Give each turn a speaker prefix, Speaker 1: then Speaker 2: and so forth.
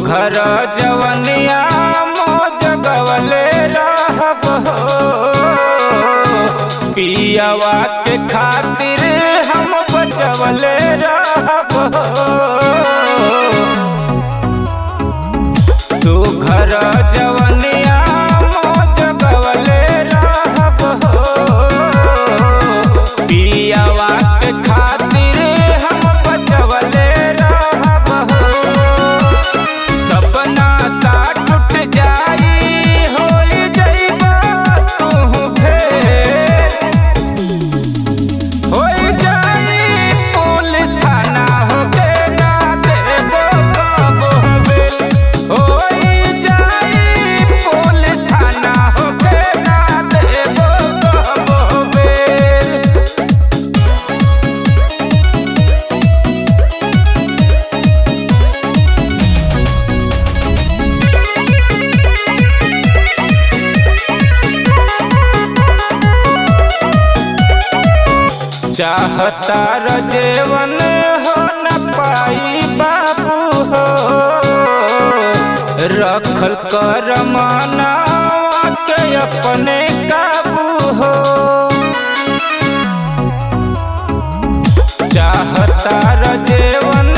Speaker 1: सुघर जवनिया मौज गवले रहब हो पियावा के खातिर हम बचवले रहब हो सुघर जवनिया मौज गवले रहब हो पियावा के खातिर हम बचवले रहब हो सपना सा टूट जाई होई जइबा तू फेर होई जाई पुलिस थाना होके ना देबो कबो बेल होई जाई पुलिस थाना होके ना देबो कबो बेल चाहता रजेवन हो न पाई बाबू हो रखल कर मनावा के अपने काबू हो चाहता रजेवन